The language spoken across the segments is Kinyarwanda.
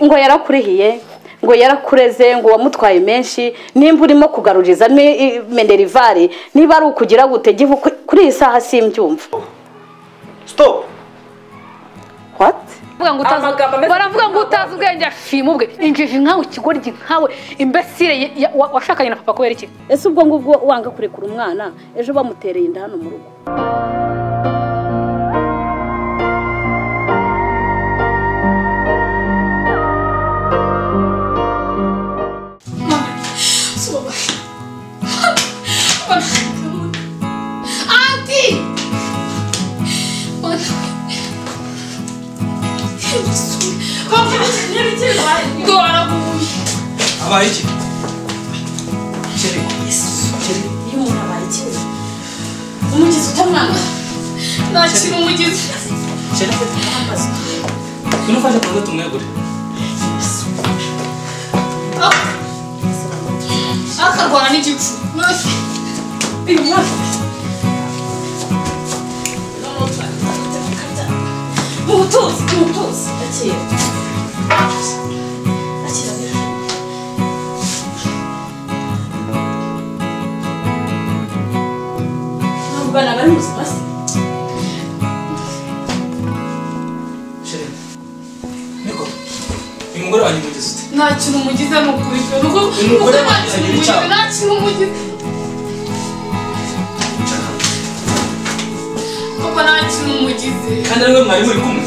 ngo yarakurihiye ngo yarakureze ngo wamutwaye menshi nimba urimo kugaruriza ni menerivari niba ari ukugira gute gihe kuri iyi saha simbyumva sitopu wati amagambo ameze baravuga ngo utazi ubwenge ashima ubwe injiji nkawe ikigoryi nkawe imbesire washakanye na papa kubera iki ese ubwo ngubwo wanga kurekura umwana ejo bamutereye inda hano mu rugo abaye iki iyo umuntu abaye ikibazo umugizi utamwanga nakira umugizi ngwino ufashe kurudo tumwegure akarwara n'igicu uyu mwaka mu butuzi mu butuzi akira akira neza ntabwo bana bari mu buzima se sheri niko uyu mugore wanjye umugeze ute nta kintu umugize ni ukuri pe nuko Umugore nta wagize kintu agira umugize icyaha. nta kintu umugize kuko nta kintu umugize kandi ariwe mwari muri kumwe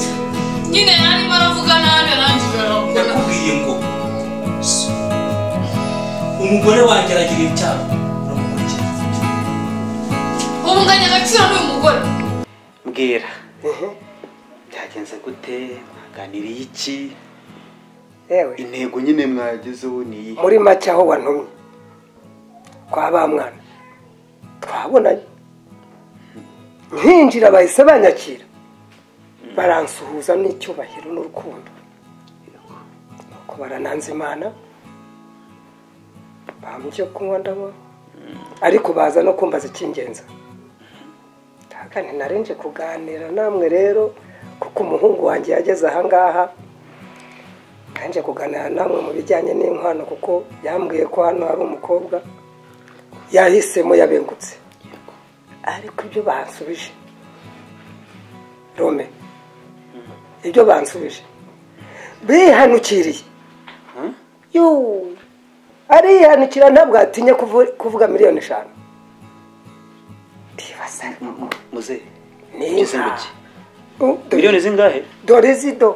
nyine yarimo aravuga nabi arangije aravuga ndakubwiye ngo so, umugore wanjye aragira icyaha uramukurikira ubu nganya agaciro n'uyu mugore mbwira byagenze gute mwaganiriye iki yewe intego nyine mwagezeho ni iyi muri make aho wantumye kwa ba mwana twabonanye nkinjira bahise banyakira baransuhuza n'icyubahiro n'urukundo nuko barananza imana bampa icyo kunywa ndanywa ariko baza no kumbaza icy'ingenzi kandi narenje kuganira namwe rero kuko umuhungu wanjye yageze ahangaha nanje kuganira namwe mu bijyanye n'inkwano kuko yambwiye ko hano hari umukobwa yahisemo yabengutse ariko ibyo bansubije rome ibyo bansubije bihanukiriye yoo arihanukira ntabwo atinye kuvu- kuvuga miliyoni eshanu ndibaza muze ni Ngeze inka. mu ki? Oh, dore- miliyoni zingahe dore zido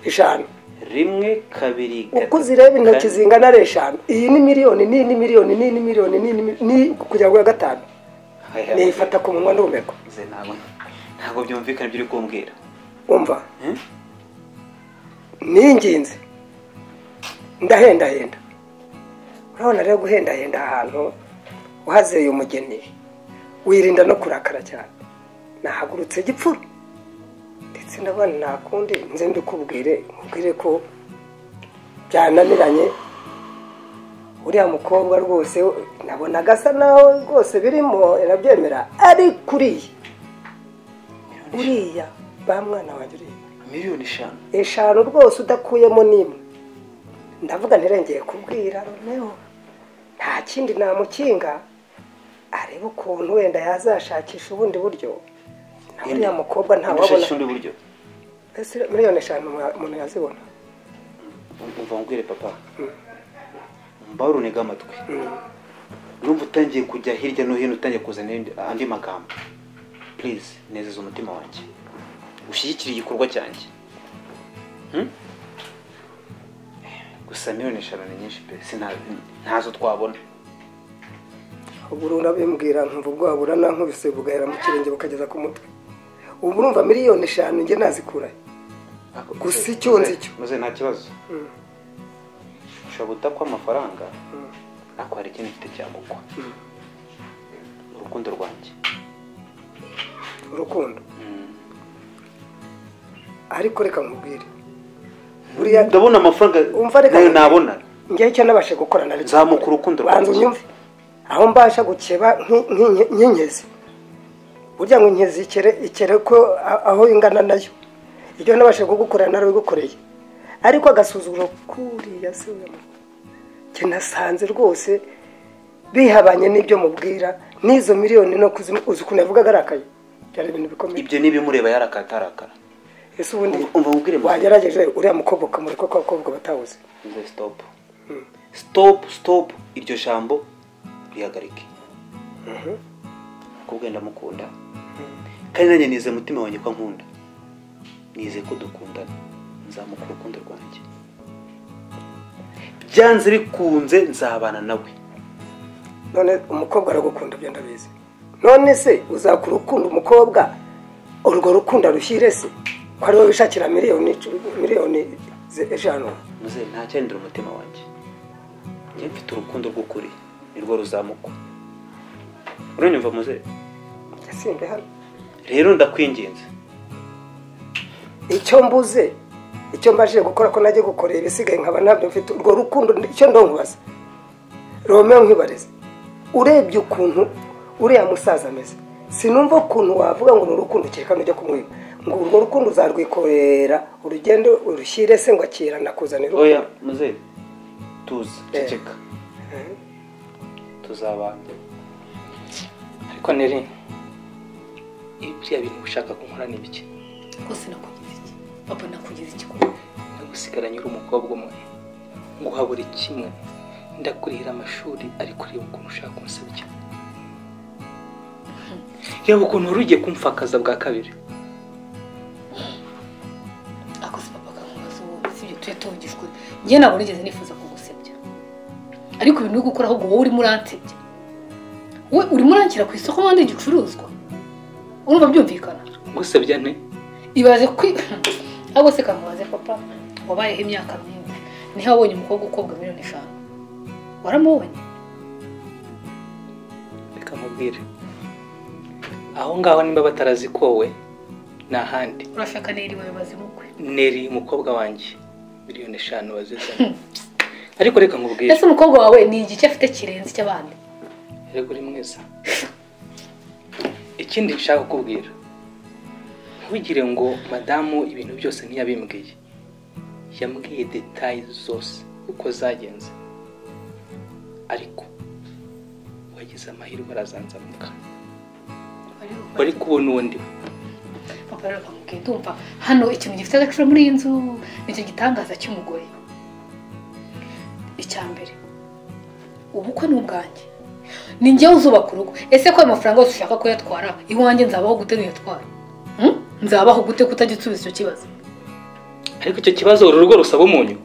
eshanu rimwe kabiri uko uzireba intoki zingana ari eshanu iyi ni miliyoni n'iyi ni miliyoni n'iyi ni miliyoni n'iyi ni mi- ni kugera ku ya gatanu nifata ku munwa n'ubumerwa muze ntabwo ntabwo byumvikana ibyo uri kumbwira umva Hmm? ni ingenzi ndahendahenda urabona rero guhendahenda ahantu uhazeye umugeni wirinda no kurakara cyane nahagurutse gipfura ndetse ndabona nakundi nze ndikubwire nkubwire ko byananiranye uriya mukobwa rwose nabona agasa nawe rwose birimo irabyemera ari kuriya uriya ba mwana wanjye uriya miliyoni eshanu eshanu rwose udakuyemo n'imwe ndavuga ntirengeye kubwira romeo nta kindi namukinga arebe ukuntu wenda yazashakisha ubundi buryo na uriya mukobwa ntawabona undi buryo Ese miliyoni eshanu mwa- umuntu yazibona umva mbwire papa mbaho urunega amatwi urumva utangiye kujya hirya no hino utangiye kuzana ibindi- andi magambo purize nezeza umutima wanjye ushyigikire igikorwa cyanjye Hmm? gusa miliyoni eshanu ni nyinshi pe sina- ntazo twabona ubu urabimbwira nkumva ubwoba buranankubise bugahera mu kirenge bukageza ku mutwe ubu urumva miliyoni eshanu njye nazikurahe Gusa icyo nzi cyo. muze nta kibazo Mm. ushobora gutakwa amafaranga ariko hari ikintu mfite cyambukwa urukundo rwanjye urukundo Mm. ariko reka nkubwire buriya ndabona amafaranga Umva reka- nayo nabona njyewe icyo nabashe gukora nari Zamuka urukundo rwanjye. banza unyumve aho mbasha gukeba nki- nki- nk'inkezi burya ngo inkezi ikere ikere ko a- aho ingana nayo ibyo nabashe kugukorera nari gukoreye ariko agasuzuguro kuriya se we njye nasanze rwose bihabanye n'ibyo mubwira n'izo miliyoni no kuzimu uzi ukuntu yavugaga arakaye byari ibintu bikomeye ibyo n'ibimureba yarakatarakarakara ese ubundi Umva- umva nkubwire mu- wagerageje uriya mukobwa ukamureka ko abakobwa batawuzi ngo sitopu sitopu sitopu iryo jambo rihagarike kubwe ndamukunda kandi nanjye nizeye umutima wanjye ko ankunda nizeye ko dukundana nzamuka urukundo rwanjye byanze bikunze nzabana nawe none umukobwa aragukunda ibyo ndabizi none se uzakura ukunda umukobwa urwo rukundo arushyire se ko ari wowe wishakira miliyoni icumi- miliyoni ze- eshanu muze ntacyahindura umutima wanjye njye mfite urukundo rw'ukuri nirwo ruzamuka uranyumva muze yasimbe hano rero ndakwinginze icyo mbuze icyo mbashije gukora ko najya gukorera ibisigaye nkaba ntabyo mfite urwo rukundo icyo ndonkubaza romeo nkwibarize urebye ukuntu uriya musaza ameze sinumva ukuntu wavuga ngo ni urukundo kereka nujya kumwiba ngo urwo rukundo uzarwikorera urugendo urushyire se ngo akira nakuzanira oya muze tuza Eh. ceceka tuzabana ariko neri ibya bintu ushaka kunkora ni bike rwose nakugize iki papa nakugize iki ndagusigaranye uri umukobwa umwe nguha buri kimwe ndakurihira amashuri ariko ureba ukuntu ushaka kumusabye reba ukuntu wari ugiye kumfakaza bwa kabiri akoze papa akamubaza uwo usibye tujye tungijwe njye ntabwo nigeze nifuza kugusebya ariko ibintu byo gukora ahubwo wowe urimo uransebya we urimo uranshyira ku isoko kandi igicuruzwa urumva byumvikana ngusabya nte ibaze kwi ahubwo se kamubaze papa wabayeho imyaka myinshi niho wabonye umukobwa ukobwa miliyoni eshanu waramubonye reka nkubwire aho ngaho nimba batarazikowe ni ahandi urashaka neri wawe bazimukwe neri umukobwa wanjye miliyoni eshanu wazizanye ariko reka nkubwire ese umukobwa wawe ni igice afite kirenze icy'abandi Erega uri mwiza ikindi nshaka kukubwira ntugire ngo madamu ibintu byose ntiyabimbwiye yambwiye detaye zose uko zagenze ariko wagize amahirwe arazanzamuka wari kubona uwo ndiwe papa rero kamubwiye ndumva hano ikintu gifite agaciro muri iyi nzu nicyo gitangaza cy'umugore icya mbere ubukwe ni ubwanjye ni njyewe uzubaka urugo ese ko ayo mafaranga yose ushaka kuyatwara iwanjye nzabaho gute nuyatware Hmm? nzabaho gute kutajya usubiza icyo kibazo ariko icyo kibazo uru rugo rusaba umunyu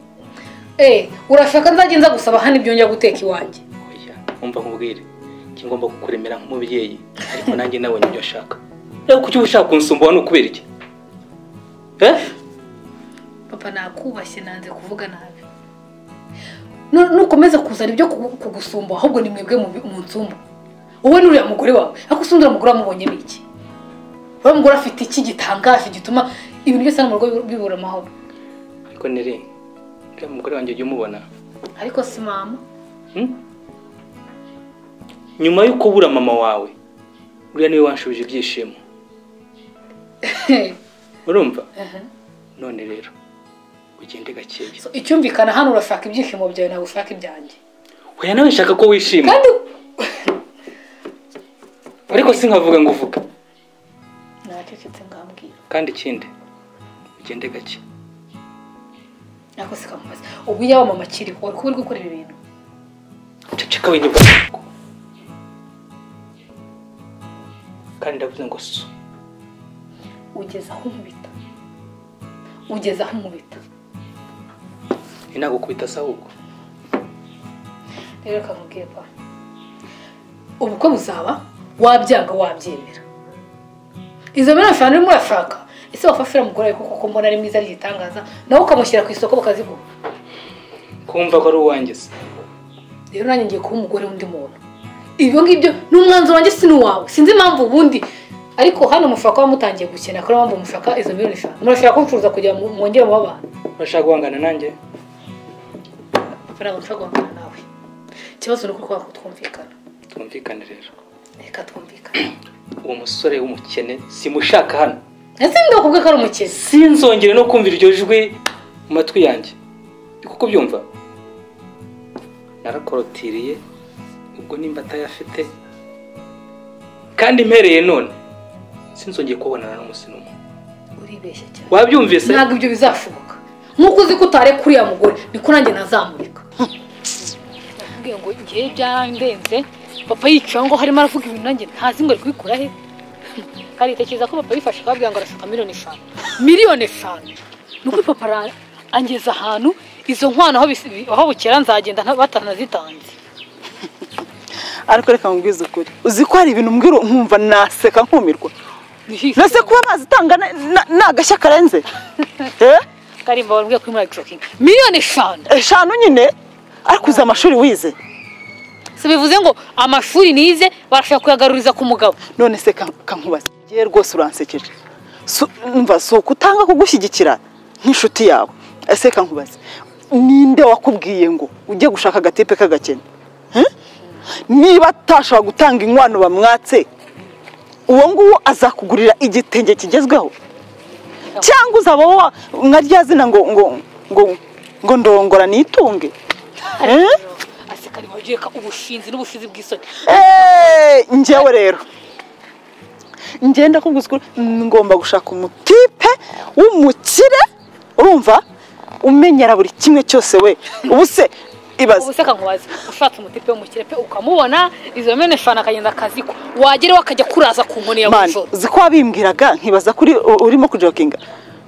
Eh, urashaka nzajya nza gusaba hano ibyo njya guteka iwanjye oya umva nkubwire njye ngomba kukuremera nk'umubyeyi ariko nanjye nabonye ibyo ashaka rero kuki uba ushaka kunsumba hano kubera iki eh papa nakubashye nanze kuvuga nabi Nu- nukomeza kuzana ibyo kugu- kugusumba ahubwo ni mwebwe mu- mu nsumba wowe n'uriya mugore wawe ariko usundura umugore wamubonye n'iki uriya mugore afite iki gitangaje gituma ibintu byose hano mu rugo bi- bibura amahoro ariko nere uriya mugore wanjye ujya umubona ariko si mama hmm? nyuma yo kubura mama wawe uriya niwe wanshubije ibyishimo urumva none rero ugende gakeya So, icyumvikana hano urashaka ibyishimo byawe nawe ushaka ibyanjye oya nawe nshaka ko wishima kandi ariko sinkavuga ngo uvuga nacecetse ngambwira kandi ikindi ugende gake nako sikamubaza ubu yaba mama akiriho wari kuba uri gukora ibi bintu ceceka winyuka kandi ndavuze ngo so ugeze aho umubita ugeze aho umubita inagukubita se ahubwo rero akamubwiye pa ubukwe buzaba wabyanga wabyemera izo miliyoni eshanu urimo urashaka ese wafashira mugore wawe kuko mbona ari mwiza ari igitangaza nawe ukamushyira ku isoko bakaziguha kumva ko ari uwanjye se rero nanjye ngiye kuba umugore w'undi muntu ibyo ngibyo ni umwanzuro wanjye si n'uwawe sinzi impamvu ubundi ariko hano mushaka kuba mutangiye gukina kubera mpamvu mushaka izo miliyoni eshanu murashaka ko mfuza kugira ngo mwongere muba abantu urashaka guhangana nanjye amafaranga mushobora guhangana nawe ikibazo ni uko twaba twumvikana twumvikane rero reka twumvikane uwo musore w'umukene simushaka hano ese ndakubwe ko ari umukezi sinzongere no kumva iryo jwi mu matwi yanjye uri kuko byumva narakorotiriye ubwo nimba atayafite kandi mpereye none sinzongeye kubonana n'umusi n'umwe uribeshya cyane wabyumvise ntabwo ibyo bizashoboka nk'uko uzi ko utareka uriya mugore niko nanjye nazamurika nakubwiye ngo igihe byarandenze papa yicaye aho ngaho arimo aravuga ibintu nanjye ntazi ngo ari kubikura he kandi tekereza ko papa yifashe akababwira ngo arashaka miliyoni eshanu miliyoni eshanu ni uko papa ara- angeza ahantu izo nkwano aho bisi- aho bukera nzagenda nta- batanazitanze ariko reka nkubwize ukuri uzi ko hari ibintu mbwira nkumva naseka nkumirwa nase kuba amazi utanga na- na- ni agashya karenze Eh? karimba wabwiye kuri muri jokingi miliyoni eshanu eshanu nyine ariko uzi amashuri wize si bivuze ngo amashuri nize barashaka kuyagaruriza ku mugabo none se ka- kankubaza ngewe rwose uransekeje Su- umva si ukutanga kugushyigikira nk'inshuti yawe ese kankubaza ninde wakubwiye ngo ujye gushaka agatipe k'agakene Eh? niba atashobora gutanga inkwano bamwatse uwo nguwo azakugurira igitenge kigezweho cyangwa uzaba wowe nka rya zina ngo ngo ngo ngo ndongora nitunge Eh? ase karimba yereka ubushinzi n'ubushizi bw'isoni Eh, njyewe rero ngenda kubwizwa ngomba gushaka umutipe w'umukire urumva umenyera buri kimwe cyose we ubu se ibaze ubuseka nkubazi ushatse umutipe w'umukire pe ukamubona izo mene eshanu akagenda akaziko wageraho akajya kuraza ku nkoni ya mani bujoro uzi ko wabimbwiraga nkibaza kuri u- urimo kujokinga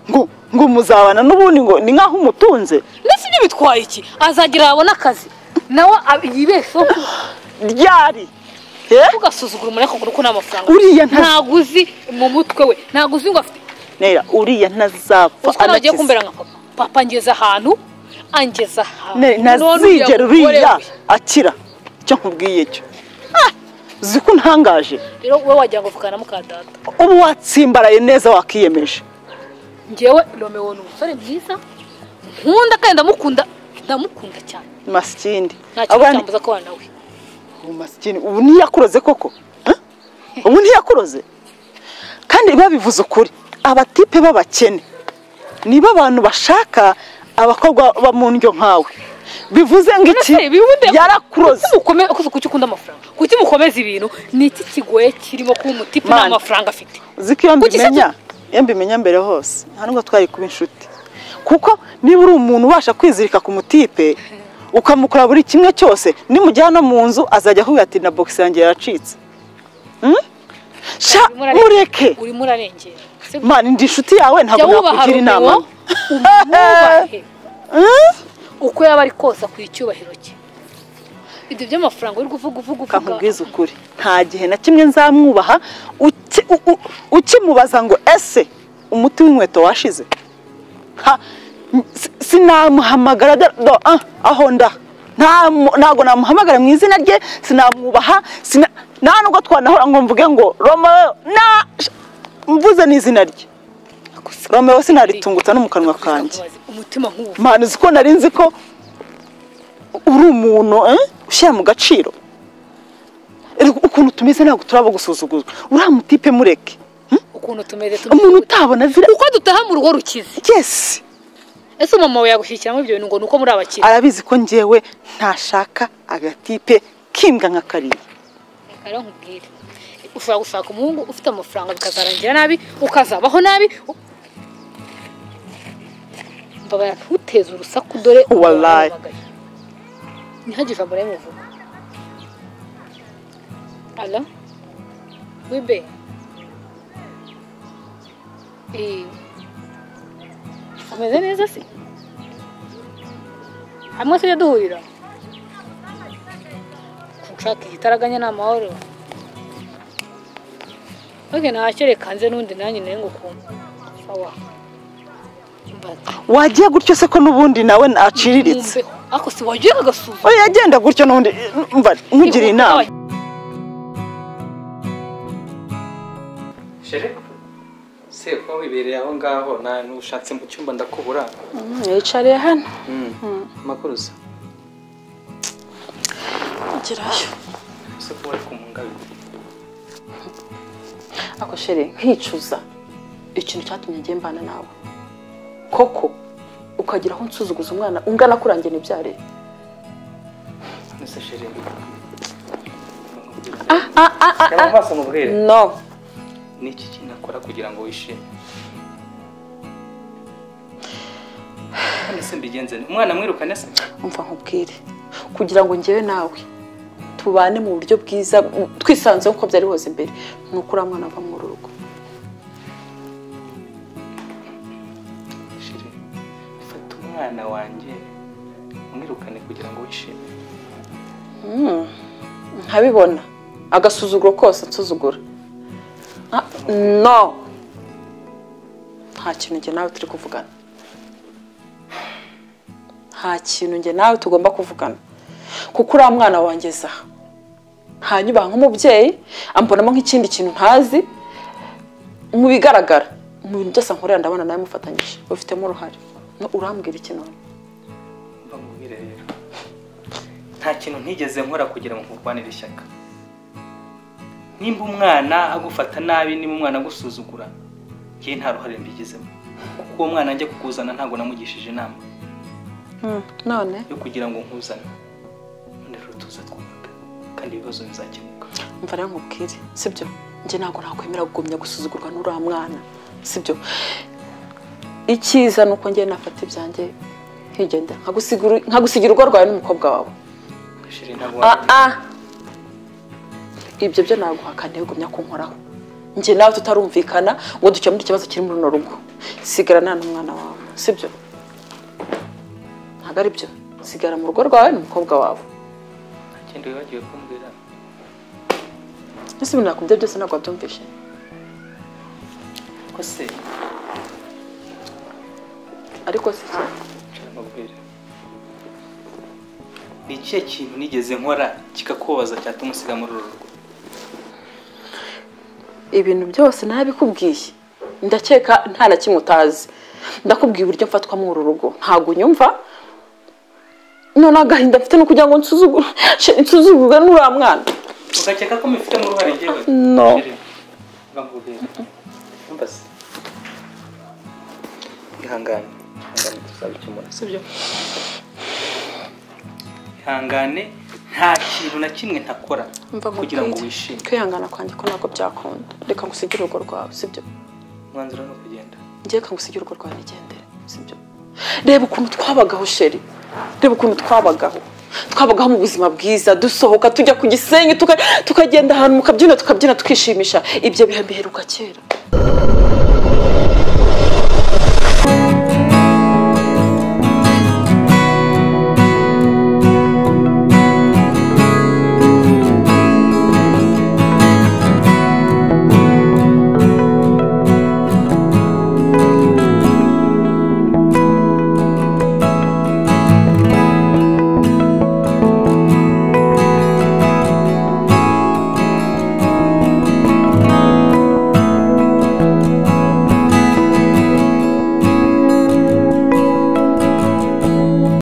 ngo ngo muzabana n'ubundi ngo ni nk'aho umutunze ndetse ibyo bitwaye iki azagira yabona akazi nawe ab- yibesheho ryari Eh? ugasuzugura umuntu akagura uko n'amafaranga Uriya nta- ntabwo uzi mu mutwe we ntabwo uzi ngo afite nera uriya ntazapfa utwo nagiye anakize. kumbera nka papa papa angeza ahantu angeza ahantu Ne- None uriya ntazigera mugore uriya we. akira icyo nkubwiye cyo Ah, uzi ko untangaje rero wowe wagira ngo vugana na muka data ubu watsimbaraye neza wakiyemeje njyewe romewo ni umusore mwiza nkunda kandi ndamukunda ndamukunda cyane masikindi nta kintu cyambuza kubana nawe ubu masikindi ubu ntiyakuroze koko Eh? ubu ntiyakuroze kandi babivuze ukuri abatipe b'abakene nibo abantu bashaka abakobwa bo mu ndyo nkawe bivuze ngo iki Ese bibude- yarakuroze Kuki mukome- kuki- kuki ukunda amafaranga kuki mukomeza ibintu ni iki kigoye kirimo kuba umutipe nta Mani. mafaranga afite uzi ko iyo Kuki se mbimenya iyo mbimenya mbere hose nta nubwo twari kuba inshuti kuko niba uri umuntu ubasha kwizirika ku mutipe ukamukora buri kimwe cyose nimujyana no mu nzu azajya akubwira ati na bogisi yanjye yaracitse Hmm? sha Urimo urarengera- mureke urimo urarengera Se- mani ndi inshuti jya yawe ntabwo wubaha nakugira inama romewo umwubahe uko yaba ari kose akwiye icyubahiro cye ibyo by'amafaranga uri kuvuga uvuga uvuga kakubwiza ukuri nta gihe na kimwe nzamwubaha uki- u- u- ukimubaza ngo ese umuti w'inkweto washize Ha, n- si- sinamuhamagara da- do- ah, aho nda Ntamu- ntabwo namuhamagara mu izina rye sinamwubaha sina- nta nubwo twanahora ngo mvuge ngo romeo na sh- mvuze n'izina rye romeo sinaritungutsa no mu kanwa kanjye Kakubaze, umutima nk'uwo mani uzi ko nari nzi ko uri umuntu eh, ushyira mu gaciro Erega ukuntu tumeze ntabwo turaba gusuzuguzwa uriya mutipe mureke ukuntu tumeze umuntu tumeze utabona zira uko dutaha mu rugo rukize yesi ese mama we yagushyikiramo ibyo bintu ngo ni uko muri abakire arabizi ko njyewe ntashaka agatipe kimbwa nka kariya rero nkubwire ushobora gushaka umuhungu ufite amafaranga bikazarangira nabi ukazabaho nabi u- mbabarira ntuteze urusaku dore Wallahi. urahamagaye. ntihagire ijambo rimwe uvuga ara wibe Eh, umeze neza se hamwe tujya duhurira nshaka igitaraganya ni amahoro oke nahacyo nze n'undi nanjye nawe ngo kumva sawa Mba- wagiye gutyo se ko n'ubundi nawe aciriritse mumbeho ariko si wagiye agasuzuma oya agenda gutyo n'ubundi mva nkugiriye inama shere se kuba wibereye aho ngaho na nushatse mu cyumba ndakubura yicariye hano amakuru usa agerayo ese kuba ari kumungabira ako shere nkicuza ikintu cyatumye njye mbana nawe koko ukagira aho unsuzuguza umwana ungana kurangira ibyare Ese chérie, ah ah ah reba ah amaso nkubwire no ni iki kintu akora kugira ngo wishime none se mbigenze nte? umwana mwirukane se umva nkubwire kugira ngo njyewe nawe tubane mu buryo bwiza mu- twisanzeho uko byari bose mbere ni uko uriya mwana ava mu rugo chérie fata umwana wanjye umwirukane kugira ngo wishime nkabibona agasuzuguro kose nsuzugura Ah, no nta kintu njye nawe turi kuvugana nta kintu njye nawe tugomba kuvugana kuko uriya mwana wanjye aha hanyuma nk'umubyeyi ambonamo nk'ikindi kintu ntazi mu bigaragara mu bintu byose nkorera ndabona nawe mufatanyije ubifitemo uruhare No, urambwira iki none mba nkubwire rero nta kintu ntigeze nkora kugira ngo nkurwanire ishyaka nimba umwana agufata nabi nimba umwana agusuzugura ngewe nta ruhare mbigizemo kuko uwo mwana njya kukuzana ntabwo namugishije inama Hmm, none yo kugira ngo nkuzane none rero tuza twubaka kandi ibibazo bizakemuka mva rero nkubwire sibyo njye ntabwo nakwemera kugumya gusuzugurwa n'uriya mwana sibyo icyiza ni uko njye nafata ibyanjye nkigendera nkagusigira- nkagusigira urwo rwawe n'umukobwa wawe shiri ntabwo ah wabikora. ah ibyo byo naguhakaniye gumya kunkoraho njye nawe tutarumvikana ngo dukemure ikibazo kiri muri runo rugo sigarana n'umwana wawe sibyo ntabwo ari byo sigara mu rugo rwawe n'umukobwa wawe nta kindi wibagiwe kumbwira ese ibintu nakubwiye byose ntabwo wabyumvishe ko se ariko si cyo nshaka nkubwire ni ikihe kintu nigeze nkora kikakubabaza cyatuma usiga muri uru rugo ibintu byose nabikubwiye ndakeka nta na kimwe utazi ndakubwiye uburyo mfatwamo uru rugo ntabwo unyumva none agahinda mfite ni ukugira ngo nsuzugure nsuzugurwe n'uriya mwana ugakeka ko mufitemo uruhare njyewe No. Shiri, mba nkubwira Umva se ihangane ihangane tuzabikemura sibyo ihangane nta kintu na kimwe ntakora mva kugira ngo nkubwire. wishime kwihangana kwanjye ko ntabwo byakunda reka ngusigire urugo rwawe sibyo umwanzuro ni ukugenda ngiye reka ngusigire urugo rwawe nigendere sibyo reba ukuntu twabagaho sheri reba ukuntu twabagaho twabagaho mu buzima bwiza dusohoka tujya ku gisenyi tuka- tukagenda ahantu mu kabyiniro tukabyina tukishimisha ibyo bihe biheruka kera